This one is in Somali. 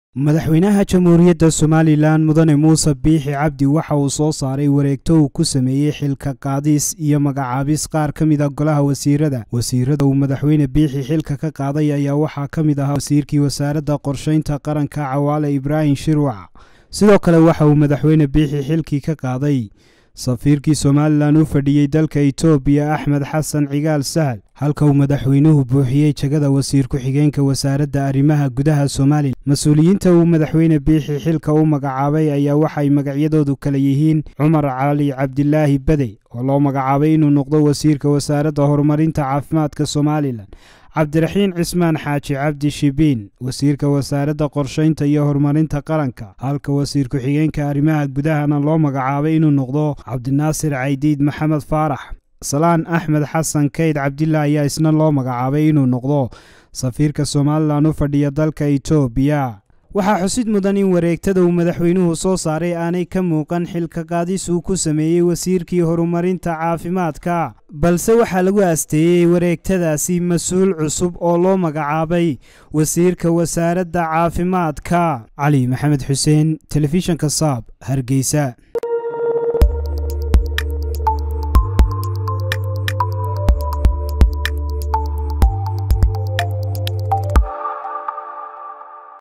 madaxweynaha jamhuuriyadda somalilan mudane muuse biixi cabdi waxa uu soo saaray wareegto uu ku sameeyey xilka qaadis iyo magacaabis qaar ka mid a golaha wasiirada wasiirada uu madaxweyne biixi xilka ka qaaday ayaa waxaa ka mid ahaa wasiirkii wasaaradda qorshaynta qaranka cawaale ibraahim shirwac sidoo kale waxa uu madaxweyne biixi xilkii ka qaaday safiirkii somalilan u fadhiyey dalka etoobiya axmed xasan cigaal sahal halka uu madaxweynuhu buuxiyey jegada wasiir ku-xigeenka wasaaradda arrimaha gudaha somalilan mas-uuliyiinta uu madaxweyne biixi xilka u magacaabay ayaa waxay magacyadoodu kala yihiin cumar cali cabdilaahi badey oo loo magacaabay inuu noqdo wasiirka wasaaradda horumarinta caafimaadka somalilan cabdiraxiin cismaan xaaji cabdi shibiin wasiirka wasaaradda qorshaynta iyo horumarinta qaranka halka wasiir ku-xigeenka arrimaha gudahana loo magacaabay inuu noqdo cabdinaasir caydiid maxamed faarax salaan axmed xasan kayd cabdillah ayaa isna loo magacaabay inuu noqdo safiirka somalilan u fadhiya dalka etoobiya waxaa xusid mudan in wareegtada uu madaxweynuhu soo saaray aanay ka muuqan xilka qaadis uu ku sameeyey wasiirkii horumarinta caafimaadka balse waxaa lagu aasteeyey wareegtadaasi mas-uul cusub oo loo magacaabay wasiirka wasaaradda caafimaadka cali maxamed xuseen telefishanka saab hargeysa